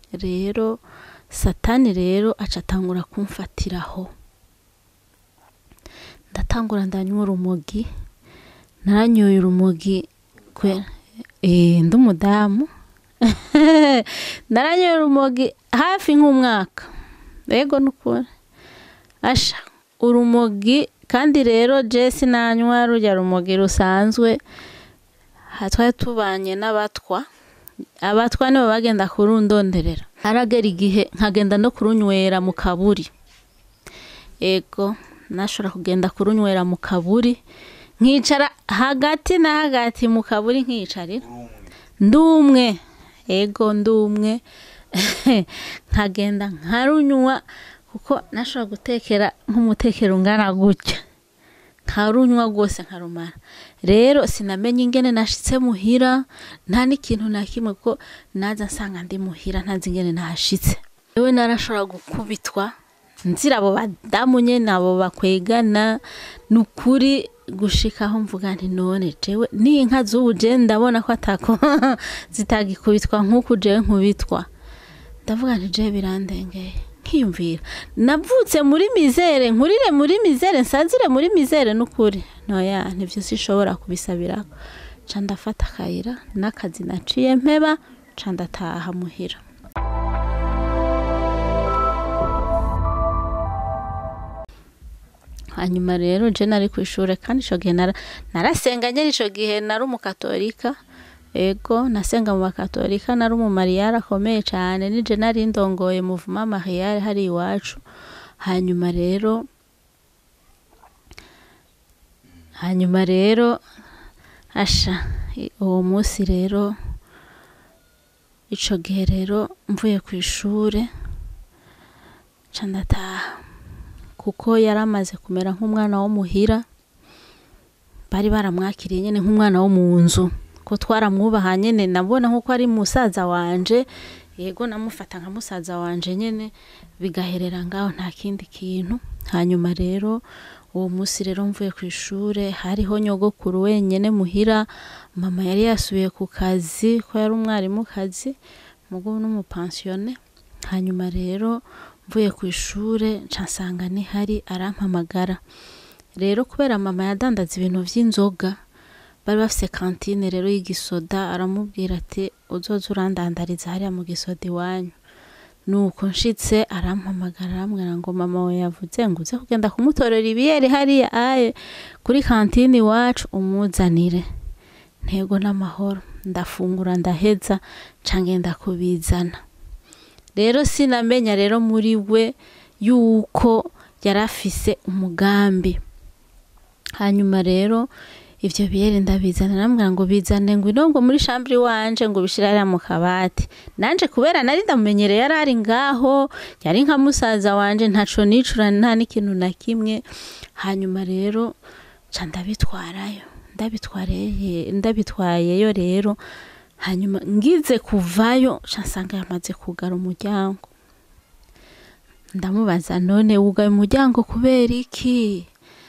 rero satani rero aca atangura kumfatiraho ndatangura ndanywa urumogi naranyoye urumogi kwe eh, ndi umudamu naranyoye urumogi hafi nk'umwaka ego nukuri asha urumogi kandi rero je sinanywa rujya rumogi rusanzwe ha- twari tubanye n'abatwa abatwa nibo bagenda kurundonderera haragera igihe nkagenda no kurunywera mu kaburi ego nashobora kugenda kurunywera mu kaburi nkicara hagati na hagati mu kaburi nkiyicarira ndumwe ego ndumwe nkagenda nkarunywa kuko nashobora gutekera nk'umutekero ungana gutya nkarunywa rwose nkarumara rero sinamenye ingene nashitse muhira nta n'ikintu na kimwe kuko naza nsanga ndi muhira ntazi ingene nahashitse yewe narashobora gukubitwa nzira abo badamu nyene abo bakwegana ni ukuri gushikaho mvuga nti none jewe n'inka z'ubu je ndabona ko atako zitagikubitwa nk'uku jewe nkubitwa ndavuga nti je birandengeye nkiyumvira navutse muri mizere nkurire muri mizere nsazire muri mizere n'ukuri noya nivyo sishobora kubisabirako ca ndafata akayira n'akazi naciye mpeba ca ndataha muhira hanyuma rero je nari ku ishure kandi ico gihe nara- narasenga nyene ico gihe nari umukatolika ego nasenga mu bakatolika nari umumariyari akomeye cane nije nari ndongoye muvuma mariyari hari iwacu hanyuma rero hanyuma rero asha i- uwo munsi rero ico gihe rero mvuye ku ishure ca ndataha kuko yari amaze kumera nk'umwana wo muhira bari baramwakiriye nyene nk'umwana wo mu nzu ko twaramwubaha nyene nabona nk'uko ari musaza wanje yego namufata nka musaza wanje nyene bigaherera ngaho nta kindi kintu hanyuma rero uwo munsi rero mvuye ku ishure hariho nyogokuru wenyene muhira mama yari yasubiye ku kazi ko yari umwarimu kazi mugo n'umupansiyone hanyuma rero mvuye ku ishure nca nsanga nihari arampamagara rero kubera mama yadandaza ibintu vy'inzoga bari bafise kantine rero y'igisoda aramubwira ati uzoza urandandariza hariya mu gisoda iwanyu nuko nshitse arampamagara arambwira ngo mama we yavuze ngo uze kugenda kumutorera ibiyeri hariya aye kuri kantine iwacu umuzanire ntego n'amahoro ndafungura ndaheza nca ngenda kubizana rero sinamenya rero muri we yuko yari afise umugambi hanyuma rero ivyo biyeri ndabizana namubwira ngo bizane ngwino ngo muri shambure iwanje ngo ubishire hariya mu kabati nanje kubera nari ndamumenyereye yari ari ngaho yari nka musaza wanje ntaco nicura nta n'ikintu na kimwe hanyuma rero ca ndabitwarayo ndabitwareye ndabitwayeyo rero hanyuma ngize kuvayo ca nsanga yamaze kugara umuryango ndamubaza none wugaye umuryango kubera iki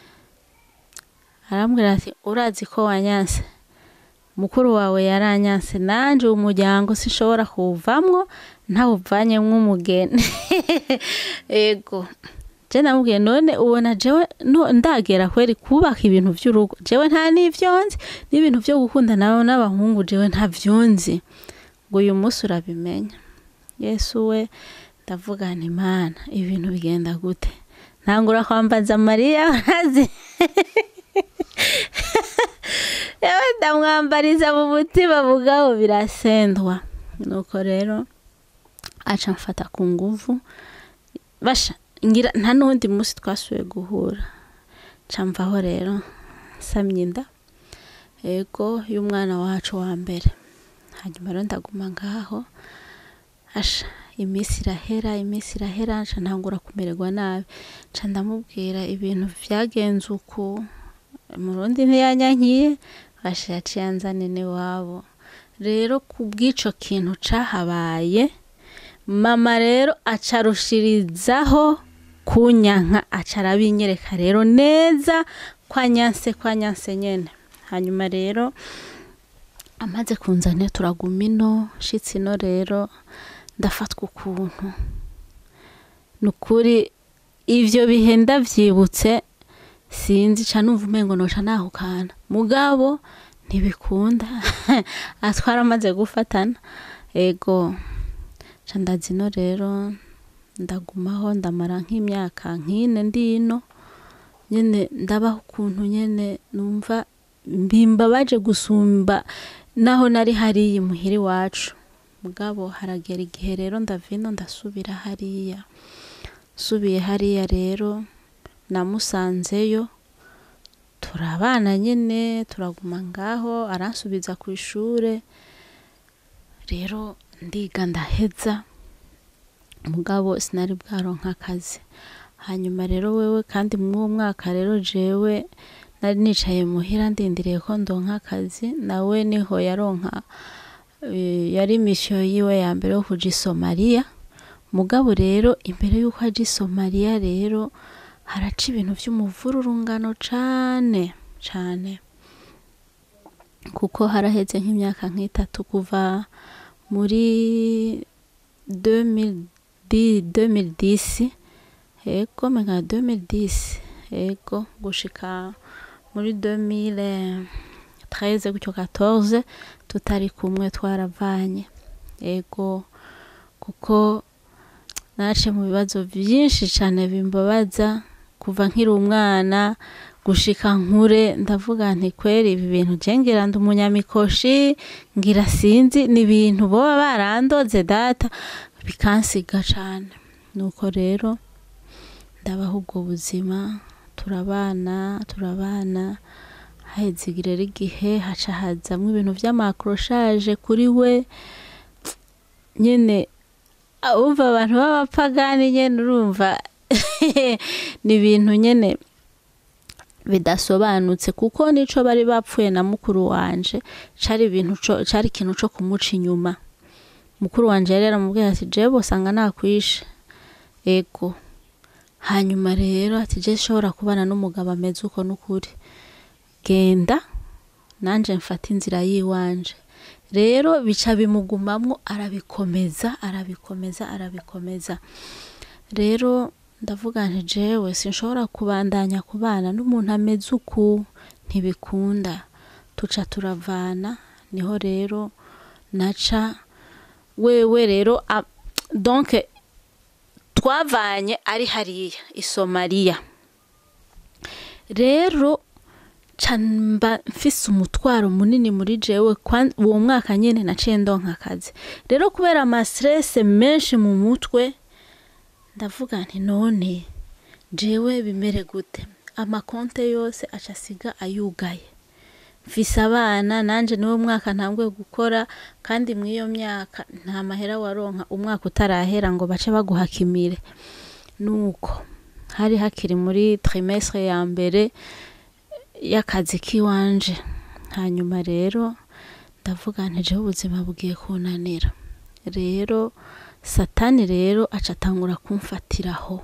arambwira ati urazi ko wanyanse mukuru wawe yaranyanse nanje uwo muryango sinshobora kuwuvamwo ntawuvanyemwo umugeni ego je namubwiye none ubona jewe no ndagera kweri kubaka ibintu vy'urugo jewe nta n'ivyo nzi n'ibintu vyo gukunda nawe n'abahungu jewe ntavyo nzi ngo uyu munsi urabimenya yesu we ndavuga nti mana ibintu bigenda gute ntangura kwambaza mariya urazi yewe ndamwambariza mu mutima mugabo birasendwa nuko rero aca mfata ku nguvu basha ngira nta n'uwundi munsi twasubiye guhura ca mvaho rero nsamye inda ego y'umwana wacu wa mbere hanyuma rero ndaguma ngaho asha iminsi irahera iminsi irahera nca ntangura kumererwa nabi nca ndamubwira ibintu vyagenze uku murundi ntiyanyankiye basha yaciye anzana iwabo rero kubw'ico kintu cahabaye mama rero acarushirizaho kunyanka aca arabinyereka rero neza kwa nyanse kwa nyanse nyene hanyuma rero amaze kunzanira turaguma ino shitsi ino rero ndafatwa ukuntu ni ukuri ivyo bihe ndavyibutse sinzi ca numva umengo noca nahukana mugabo ntibikunda atwara amaze gufatana ego ca ndazino rero ndagumaho ndamara nk'imyaka nk'ine ndino nyene ndabaho ukuntu nyene numva mbimbabaje gusumba naho nari hariya imuhira iwacu mugabo haragera igihe rero ndavino ndasubira hariya nsubiye hariya rero namusanzeyo turabana nyene turaguma ngaho aransubiza ku ishure rero ndiga ndaheza mugabo sinari bwaronka akazi hanyuma rero wewe kandi mw'uwo mwaka rero jewe nari nicaye muhira ndindiriye ko ndonka akazi nawe niho yaronka eh, yari misiyo yiwe ya mbere yo kuja i somaliya mugabo rero imbere y'uko aja i somaliya rero haraca ibintu vy'umuvururungano cane cane kuko haraheze nk'imyaka nk'itatu kuva muri 2010 2010 ego menga 2010 ego gushika muri 2013 gutyo 14 tutari kumwe twaravanye ego kuko nace mu bibazo vyinshi cane bimbabaza kuva nkiri umwana gushika nkure ndavuga nti kweri ibi bintu je ngira ndi umunyamikoshi ngira sinzi ni ibintu boba barandoze data bikansiga cane nuko rero ndabaho ubwo buzima turabana turabana haheze rero igihe haca hazamwo ibintu vy'amakroshaje kuri we nyene umva abantu b'abapagani nyene urumva ni ibintu nyene bidasobanutse kuko nico bari bapfuye na mukuru wanje cari ibintu co cari ikintu co kumuca inyuma mukuru wanje yari yaramubwiye ati jewe bosanga nakwishe ego hanyuma rero ati je shobora kubana n'umugabo ameze uko n'ukuri genda nanje mfata inzira yiwanje rero bica bimugumamwo arabikomeza arabikomeza arabikomeza rero ndavuga nti jewe sinshobora kubandanya kubana n'umuntu ameze uku ntibikunda tuca turavana niho rero naca wewe rero a- donc twavanye ari hariya i somaliya rero ca mba mfise umutwaro munini muri jewe kwan- uwo mwaka nyene naciye ndonka akazi rero kubera amastrese menshi mu mutwe ndavuga nti none jewe bimere gute amakonte yose aca asiga ayugaye mfise abana nanje niwo mwaka ntanguye gukora kandi mw'iyo myaka nta mahera waronka umwaka utarahera ngo bace baguhakimire nuko hari hakiri muri trimestre ya mbere y'akazi k'iwanje hanyuma rero ndavuga nti jewe ubuzima bugiye kunanira rero satani rero aca atangura kumfatiraho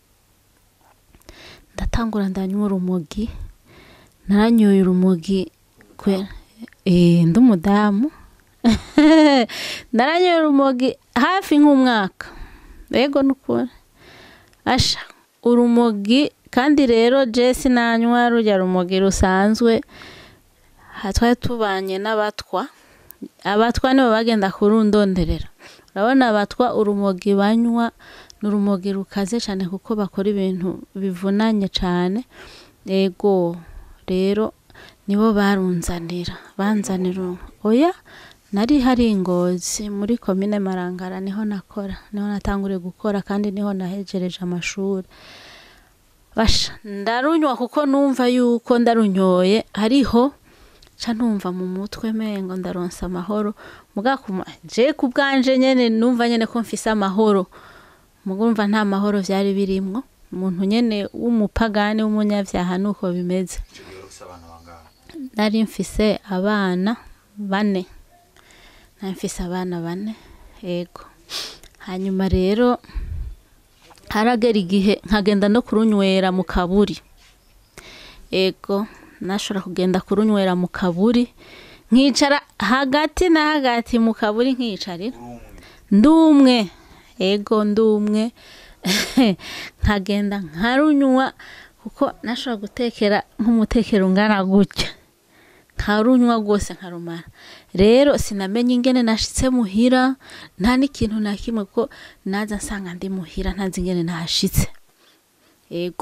ndatangura ndanywa urumogi naranyoye urumogi kwe eh ndi umudamu naranyoye urumogi hafi nk'umwaka ego nukuri asha urumogi kandi rero je sinanywa rujya rumogi rusanzwe ha- twari tubanye n'abatwa abatwa nibo bagenda kurundonderera urabona abatwa urumogi banywa ni urumogi rukaze cyane kuko bakora ibintu bivunanye cyane ego rero nibo barunzanira banzanira oya nari hari ingozi muri komine marangara niho nakora niho natanguriye gukora kandi niho nahejereje amashuri basha ndarunywa kuko numva yuko ndarunyoye hariho ca numva mu mutwe mengo ndaronsa amahoro mugakuma je ku bwanje nyene numva nyene ko mfise amahoro mugumva nta mahoro vyari birimwo umuntu nyene w'umupagani w'umunyavyaha nuko bimeze nari mfise abana bane nari mfise abana bane ego hanyuma rero haragera igihe nkagenda no kurunywera mu kaburi ego nashobora kugenda kurunywera mu kaburi nkicara hagati na hagati mu kaburi nkiyicarira ndumwe ego ndumwe nkagenda nkarunywa kuko nashobora gutekera nk'umutekero ungana gutya nkarunywa rwose nkarumara rero sinamenye ingene nashitse muhira nta n'ikintu na kimwe kuko naza nsanga ndi muhira ntazi ingene nahashitse ego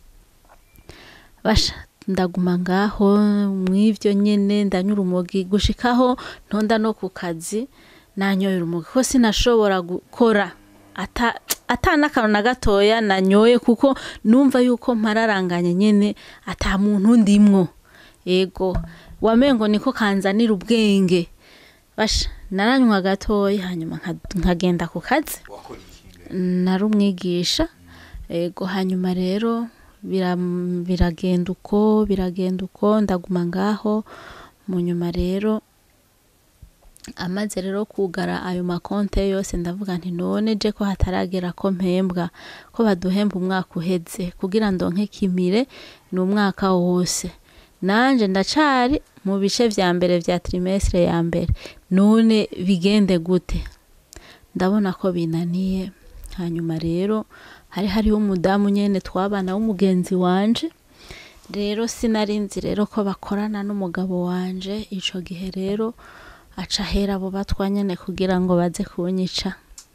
basha ndaguma ngaho mw'ivyo nyene ndanywa urumogi gushikaho ntonda no ku kazi nanyoye urumogi kuko sinashobora gukora ata ata n'akantu na gatoya nanyoye kuko numva yuko mpararanganye nyene ata muntu ndimwo ego wamengo niko kanzanira ubwenge basha naranywa gatoya hanyuma nka- nkagenda ku kazi wakora iki nari umwigisha ego hanyuma rero bira- biragenda uko biragenda uko ndaguma ngaho mu nyuma rero amaze rero kugara ayo makonte yose ndavuga nti none je ko hataragera ko mpembwa ko baduhemba umwaka uheze kugira ndonke kimire ni umwaka wose nanje ndacari mu bice vya mbere vya trimestre ya mbere none bigende gute ndabona ko binaniye hanyuma rero hari hariho umudamu nyene twabana w'umugenzi wanje rero sinarinzi rero ko bakorana n'umugabo wanje ico gihe rero aca ahera abo batwa nyene kugira ngo baze kunyica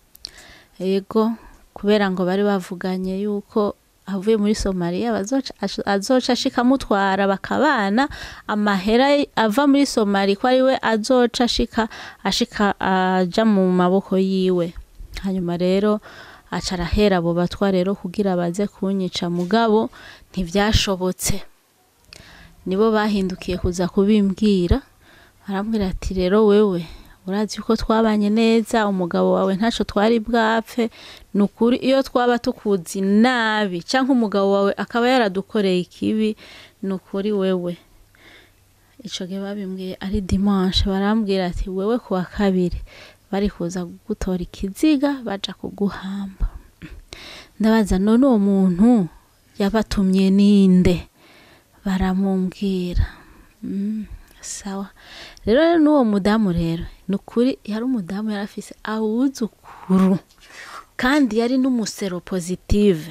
yego kubera ngo bari bavuganye yuko avuye muri somaliya bazoca azoca ashika amutwara bakabana amahera ava muri somali ko ari we azoca ashika ashika aja mu maboko yiwe hanyuma rero aca arahera abo batwa rero kugira baze kunyica mugabo ntivyashobotse nibo bahindukiye kuza kubimbwira arambwira ati rero wewe urazi ko twabanye neza umugabo wawe ntaco twari bwapfe ni ukuri iyo twaba tukuzi nabi canke umugabo wawe akaba yaradukoreye ikibi ni ukuri wewe ico gihe babimbwiye ari dimanche barambwira ati wewe kuwa kabiri bari kuza gutora ikiziga baja kuguhamba ndabaza none uwo muntu yabatumye ninde baramumbwira mm, sawa rero n'uwo mudamu rero ni ukuri yari umudamu yari afise awuzukuru kandi yari n'umusero positive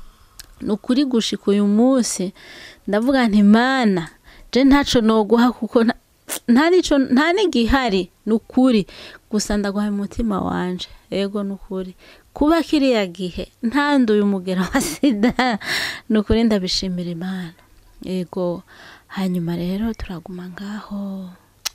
ni ukuri gushika uyu munsi ndavuga nti mana je ntaco noguha kuko nta- nta nico nta n'igihari ni ukuri gusa ndaguha umutima wanje ego ni ukuri kuba kiriya gihe ntanduye umugera wa sida ni ukuri ndabishimira imana ego hanyuma rero turaguma ngaho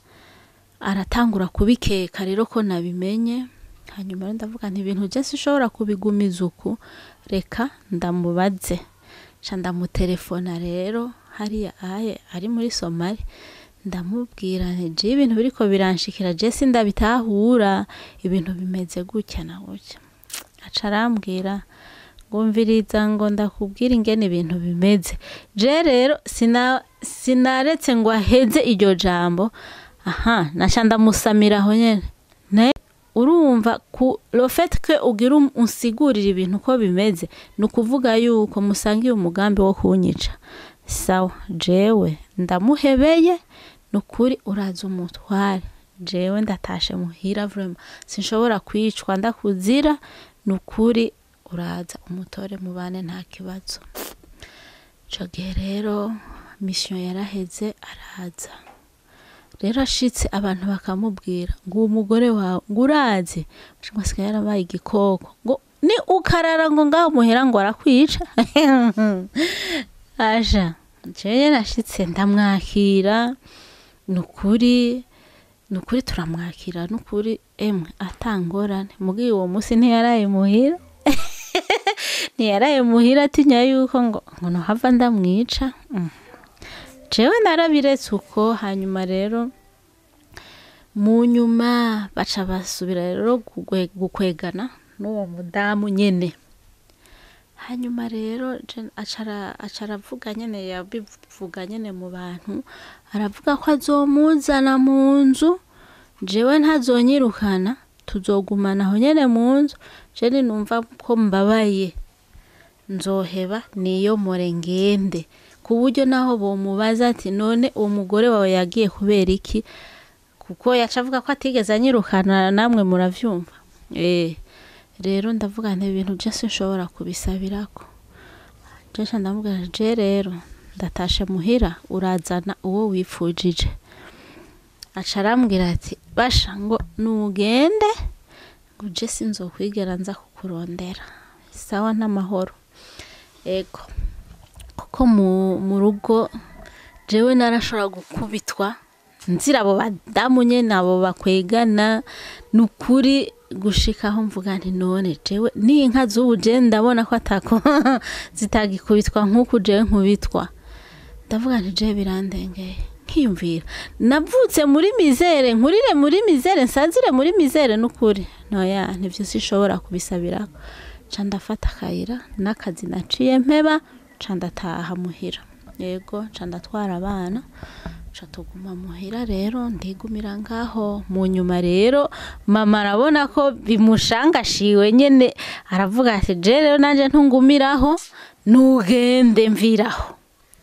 aratangura kubikeka rero ko nabimenye hanyuma rero ndavuga nti ibintu je sinshobora kubigumiza uku reka ndamubaze ca ndamutelefona rero hariya aye ari muri somali ndamubwira nti je ibintu biriko biranshikira je sindabitahura ibintu bimeze gutya na gutya aca arambwira ngumviriza ngo ndakubwira ingene ibintu bimeze je rero sina sinaretse ngo aheze iryo jambo aha naca ndamusamira aho nyene ne urumva ku le fait que ugira um- unsigurira ibintu uko bimeze ni ukuvuga yuko musangiye umugambi wo kunyica sawa jewe ndamuhebeye ni ukuri uraza umutware jewe ndatashe muhira vrema sinshobora kwicwa ndakuzira ni ukuri uraza umutore mubane nta kibazo ico gihe rero mission yaraheze araza rero ashitse abantu bakamubwira ngo uwo mugore wawe ngo urazi asigaye yarabaye igikoko ngo ni ukarara ngo ngaho muhera ngo arakwica aja jewe nashitse ndamwakira ni ukuri ni ukuri turamwakira ni ukuri emwe atangorane mubwiye uwo munsi ntiyaraye muhira ntiyaraye muhira atinya yuko ngo ngo nohava ndamwica Mm. jewe narabiretse uko hanyuma rero mu nyuma baca basubira rero kugwe- gukwegana n'uwo mudamu nyene hanyuma rero je- acara aravuga nyene yabivuga nyene mu bantu aravuga ko azomuzana mu nzu jewe ntazonyirukana tuzogumana aho nyene mu nzu je ninumva ko mbabaye nzoheba niyomore ngende ku buryo naho bomubaza ati none uwo mugore wawe yagiye kubera iki kuko yaca avuga ko atigeze anyirukana namwe muravyumva eh rero ndavuga nti ibintu byose nshobora kubisabirako jesha ndamubwira nti, je rero ndatashe muhira urazana uwo wipfujije aca arambwira ati basha ngo nugende ngo je sinzokwigera nza kukurondera sawa n'amahoro ego kuko mu, mu rugo jewe narashobora gukubitwa nzira abo badamu nyene abo bakwegana nukuri gushikaho mvuga nti none jewe n'inka z'ubu je ndabona ko atako zitagikubitwa nk'uku jewe nkubitwa ndavuga nti je birandengeye nkiyumvira navutse muri mizere nkurire muri mizere nsazire muri mizere n'ukuri noya nivyo sishobora kubisabirako ca ndafata akayira n'akazi naciye mpeba ca ndataha muhira yego ca ndatwara abana ca tuguma muhira rero ndigumira ngaho mu nyuma rero mama arabona ko bimushangashiwe nyene aravuga ati je rero nanje ntungumiraho nugende mviraho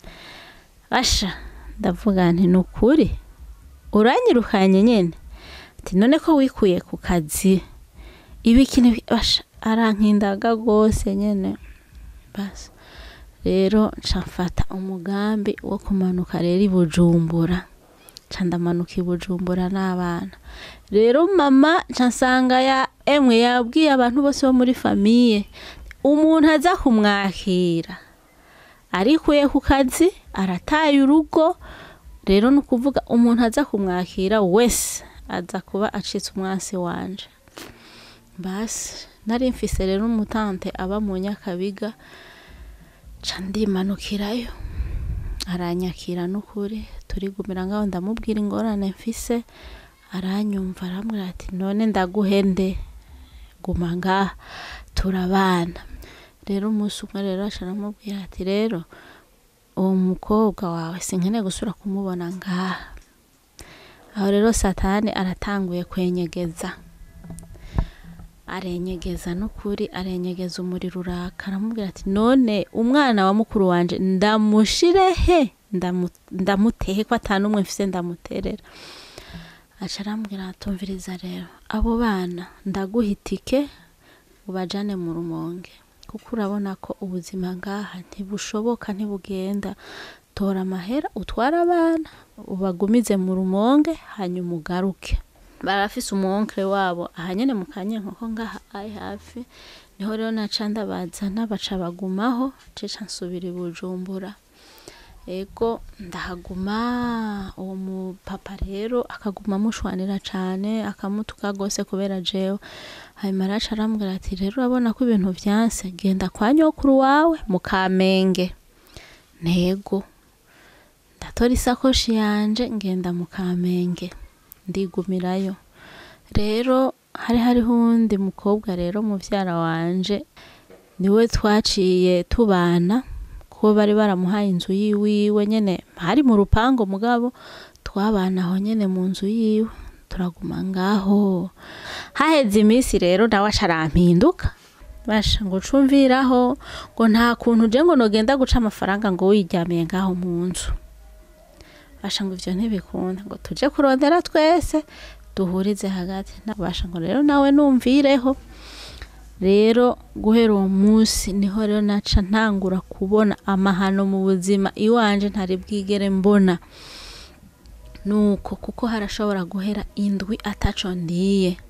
basha ndavuga nti nukuri uranyirukanye nyene ati none ko wikuye ku kazi ibiki n'ibi- basha arankindaga rwose nyene basi rero nca mfata umugambi wo kumanuka rero i bujumbura nca ndamanuka i bujumbura n'abana rero mama nca nsanga ya emwe yabwiye abantu bose bo muri famiye umuntu aza kumwakira arikuye ku kazi arataye urugo rero ni ukuvuga umuntu aza kumwakira wese aza kuba acitse umwansi wanje basi nari mfise rero umutante aba mu nyakabiga ca ndimanukirayo aranyakira n'ukuri turigumira ngaho ndamubwira ingorane mfise aranyumva arambwira ati none ndaguhende guma ngaha turabana rero umunsi umwe rero aca aramubwira ati rero uwo mukobwa wawe sinkeneye gusubira kumubona ngaha aho rero satani aratanguye kwenyegeza arenyegeza n'ukuri arenyegeza umuriro uraka aramubwira ati none umwana wa mukuru wanje ndamushire he Ndamu- ndamutehe ko ata n'umwe mfise ndamuterera aca arambwira atumviriza rero abo bana ndaguha itike ubajane mu rumonge kuko urabona ko ubuzima ngaha ntibushoboka ntibugenda tora amahera utware abana ubagumize mu rumonge hanyuma ugaruke barafise umuwonkere wabo aha nyene mu kanyenkoko ngaha ari hafi niho rero naca ndabazana baca bagumaho ceca nsubira i bujumbura ego ndahaguma uwo mupapa rero akaguma amushwanira cane akamutuka gose kubera jewe hanyuma araca arambwira ati rero urabona ko ibintu vyanse genda kwa nyokuru wawe mu kamenge ntego ndatora isakoshi yanje ngenda mu kamenge ndigumirayo rero hari hariho uwundi mukobwa rero muvyara wanje niwe twaciye tubana kuko bari baramuhaye inzu yiwiwe nyene hari mu rupango mugabo twabana aho nyene mu nzu yiwe turaguma ngaho haheze iminsi rero nawe aca arampinduka basha ngo cumviraho ngo nta kuntu je ngo nogenda guca amafaranga ngo wiryamiye ngaho mu nzu basha ngo ivyo ntibikunda ngo tuje kurondera twese duhurize hagati nabasha ngo rero nawe numvireho rero guhera uwo munsi niho rero naca ntangura kubona amahano mu buzima iwanje ntari bwigere mbona nuko kuko harashobora guhera indwi ataco ndiye